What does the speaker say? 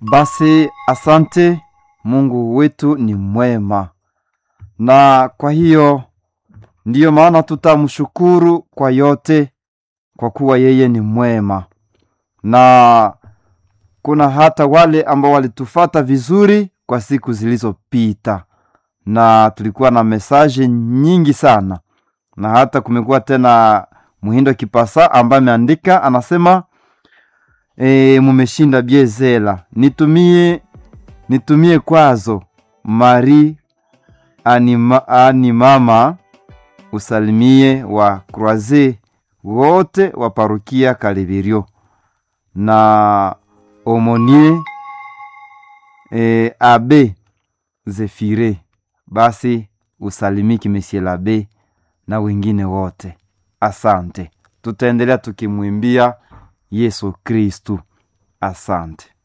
Basi asante, Mungu wetu ni mwema, na kwa hiyo ndiyo maana tutamshukuru kwa yote, kwa kuwa yeye ni mwema. Na kuna hata wale ambao walitufata vizuri kwa siku zilizopita, na tulikuwa na mesaje nyingi sana, na hata kumekuwa tena Muhindo Kipasa ambaye ameandika anasema e, mumeshinda biezela, nitumie nitumie kwazo Mari anima, animama usalimie wa Croise wote wa parukia Kalibirio na omonie e, abe Zefire, basi usalimiki Monsieur l'abe na wengine wote. Asante, tutaendelea tukimwimbia Yesu Kristu. Asante.